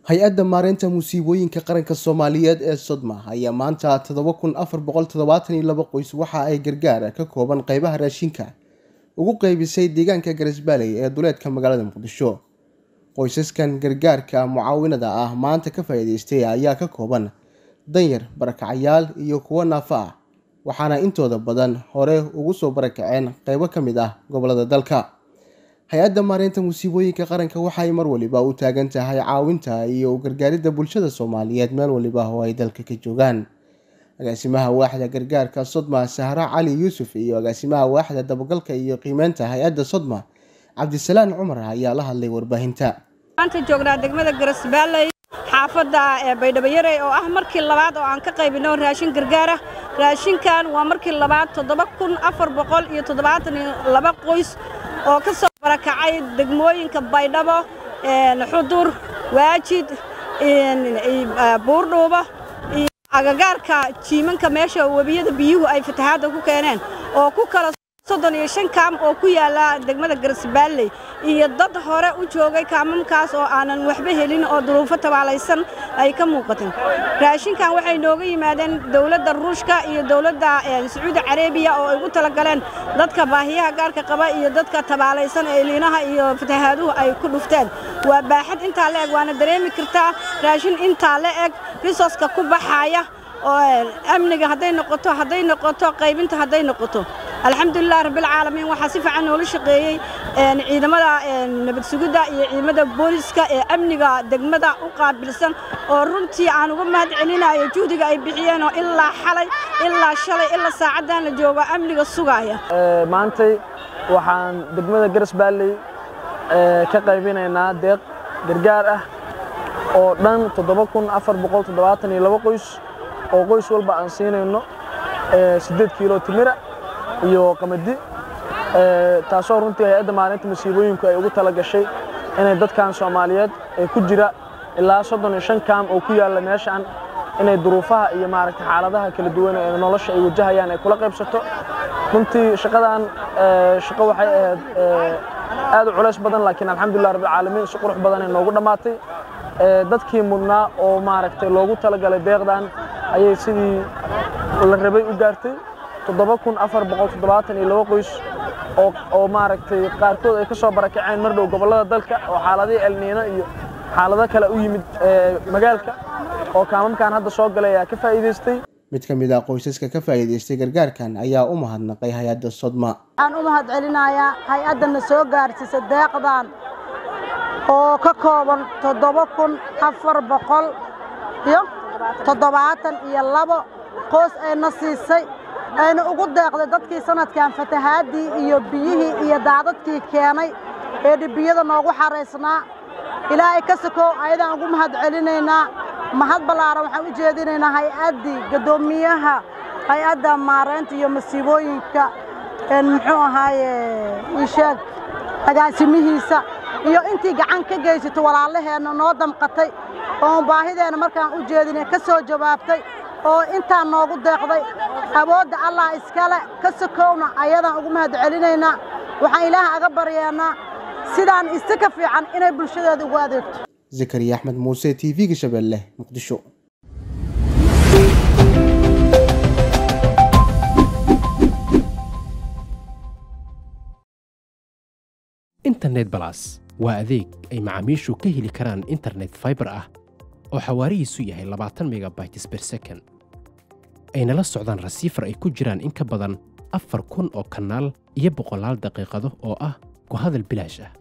hay-adda maareynta musiibooyinka qaranka soomaaliyeed ee sodma ayaa maanta toddoba kun afar boqol toddobaatan iyo laba qoys waxa ay gargaar ka kooban qeybaha raashinka ugu qeybisay deegaanka garisbaaley ee duleedka magaalada muqdisho qoysaskan gargaarka mucaawinada ah maanta ka faa-iideystay ayaa ka kooban danyar barakacayaal iyo kuwo naafo ah waxaana intooda badan hore ugu soo barakaceen qeybo ka mid ah gobolada dalka hay-adda maareynta musiibooyinka qaranka waxay mar waliba u taagan tahay caawinta iyo gargaaridda bulshada soomaaliyeed meel waliba oo ay dalka ka joogaan agaasimaha waaxda gargaarka sodma sahra cali yuusuf iyo agaasimaha waaxda dabagalka iyo qiimeynta hay-adda sodma cabdisalaan cumar ayaa la hadlay warbaahinta maanta joognaa degmada garasbaaley xaafadda ee baydhaboyarey oo ah markii labaad oo aan ka qaybino raashin gargaara raashinkan waa markii labaad toddoba kun afar boqol iyo toddobaatan iyo laba qoys oo ka soo barakacay degmooyinka baydhabo xudur waajid buurdhuuba iyo agagaarka jiimanka meesha webiyada biyuhu ay fatahaadda ku keeneen oo ku kala soddon iyo shan kaam oo ku yaalla degmada garasbaalley iyo dad hore u joogay kaamamkaas oo aanan waxba helin oo duruufo tabaalaysan ay ka muuqateen raashinkan waxay nooga yimaadeen dowladda ruushka iyo dowladda sacuudi carabiya oo ay ugu talagaleen dadka baahiyaha gaarka qaba iyo dadka tabaalaysan ee liinaha iyo fatahaaduhu ay ku dhufteen waa baaxad intaa la eg waana dareemi kartaa raashin intaa la eg risoska ku baxaaya oo amniga hadday noqoto hadday noqoto qaybinta hadday noqoto alxamdulilah rabbilcaalamiin waxaa si fiican noola shaqeeyey ciidamada nabad sugidda iyo ciidamada booliska ee amniga degmada u qaabilsan oo runtii aan uga mahad celinayo juhdiga ay bixiyeen oo ilaa xalay ilaa shalay ilaa saacaddan la joogo amniga sugaaya maantay waxaan degmada garasbaalley ka qaybinaynaa deeq gargaar ah oo dhan toddoba kun afar boqol toddobaatan iyo laba qoys oo qoys walba aan siinayno siddeed kiilo timira iyo qamadi taasoo runtii hay-adda maalinta masiibooyinku ay ugu tala gashay inay dadkan soomaaliyeed ee ku jira ilaa soddon iyo shan kaam oo ku yaalla meeshaan inay duruufaha iyo maaragta xaaladaha kala duwan ee nolosha ay wajahayaan ay kula qaybsato runtii shaqadan shaqo waxay ahayd aad u culays badan laakiin alxamdulilah rabbilcaalamiin si qurux badan ay noogu dhammaatay dadkii mudnaa oo maaragtay loogu talagalay deeqdan ayay sidii la rabay u gaartay toddoba kun afar boqol toddobaatan iyo laba qoys oo maaragtay qaarkood ay ka soo barakaceen mar dhow gobollada dalka oo xaaladihii elniino iyo xaalado kale u yimid magaalka oo kaamamkan hadda soo galay ayaa ka faa'iidaystay mid ka mid ah qoysaska ka faa'iidaystay gargaarkan ayaa u mahadnaqay hay-adda sodma waxaan u mahad celinayaa hay-addana soo gaarsiisa deeqdan oo ka kooban toddoba kun afar boqol iyo toddobaatan iyo labo qoys ayna siisay ayna ugu deeqday dadkii sanadkan fatahaaddii iyo biyihii iyo daadadkii keenay ee dhibiyada noogu xaraysnaa ilaahay ka sokow ayadaan ugu mahad celinaynaa mahad ballaaran waxaan u jeedinaynaa hay-addii gaddoomiyaha hay-adda maaraynta iyo masiibooyinka muxuu ahaaye isheeg agaasimihiisa iyo intii gacan ka geysatay walaalaheenna noo damqatay oon baahideenna markaan u jeedinay ka soo jawaabtay oo intaan noogu deeqday awoodda allah iskale ka sokowna ayadaan ugu mahad celinaynaa waxaan ilaaha aga baryeennaa sidaan isi ka fiican inay bulshadeeda ugu adeegto zakariya axmed muuse t v-ga shabeelle muqdisho internet balas waa adeeg ay macaamiishu ka heli karaan internet faibar ah oo xawaarihiisu yahay labaatan megabytes ber second ayna la socdaan rasiifar ay ku jiraan in ka badan afar kun oo kanaal iyo boqolaal daqiiqado oo ah ku hadal bilaash ah